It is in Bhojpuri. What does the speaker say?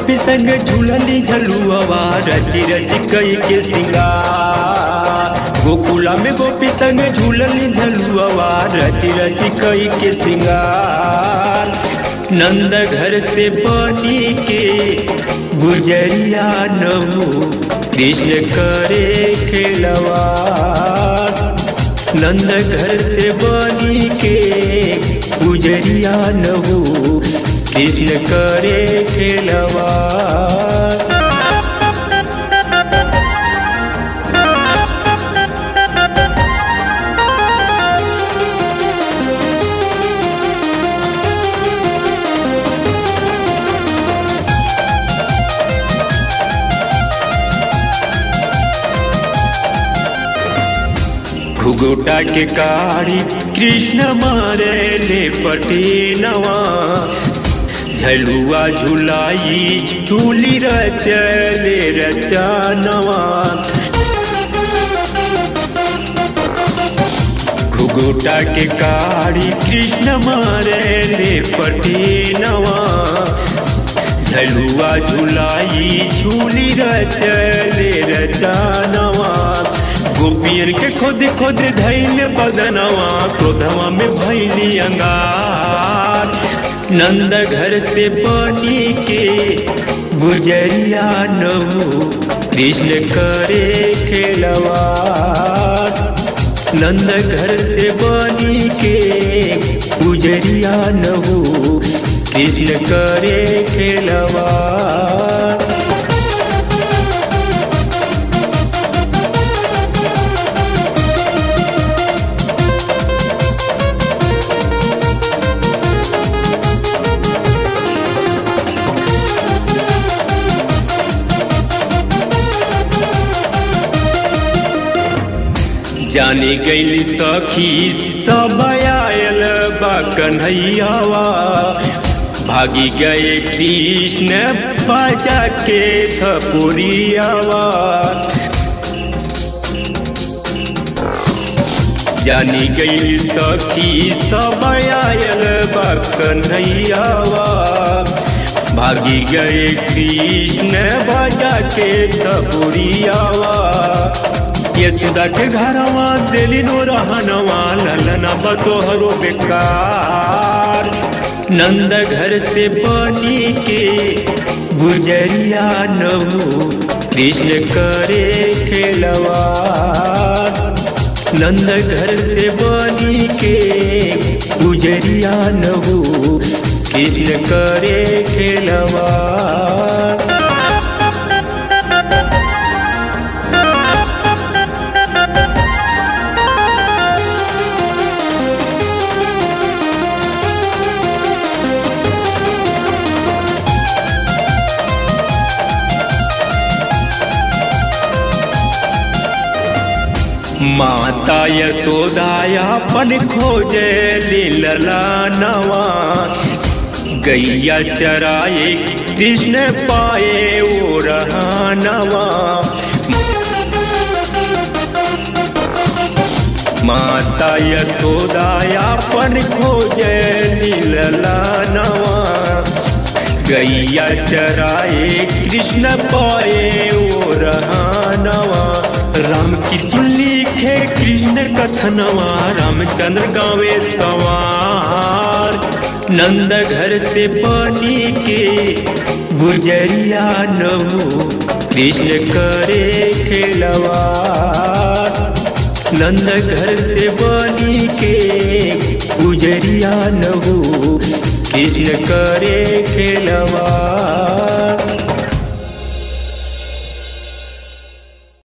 गोपी संग झूलली झलुआ रची रची कई के सिंगार गोकुला में गोपी संग झूलली झलुआ रची रची कई के सिंगार नंद घर से बनी के गुजरिया नमो कृष्ण करे खेलवा नंद घर से बनी के गुजरिया नमो कृष्ण करे खेलवा घुगोटा के कारी कृष्ण मारे ले पटीनवा झलुआ झुलाई झूली रचले रचानवा घुगोटा के कारी कृष्ण मारे ले पटीनवा झलुआ झुलाई झूली रचले रचानवा गोपियन के खोद खोद धैल बदनवा क्रोधवा में भैली अंगार नंद घर से बनी के गुजरिया नमो कृष्ण करे खेलवा नंद घर से बनी के गुजरिया नमो कृष्ण करे खेलवा जाने गैली सखी सब आयल बा कन्हैयावा भागी गए कृष्ण बजा के थपुरियावा जानी गैली सखी सब आयल बा कन्हैयावा भागी गए कृष्ण बजा के थपुरियावा यशोदा के घरवा दिली नो रहनवा ललना बतोहरो बेकार नंद घर से बनी के गुजरिया नमो कृष्ण करे खेलवा नंद घर से बनी के गुजरिया नमो कृष्ण करे खेलवा माता यशोदाया पन खोजे लीला नवा गैया चराए कृष्ण पाए वो नवा माता यशोदाया पन खोजे लीला नवा गैया चराए कृष्ण पाए वो नवा राम की सुन लिखे कृष्ण कथनवा रामचंद्र गावे सवार नंद घर से बनी के गुजरिया नमो कृष्ण करे खेलवा नंद घर से बनी के गुजरिया नमो कृष्ण करे खेलवा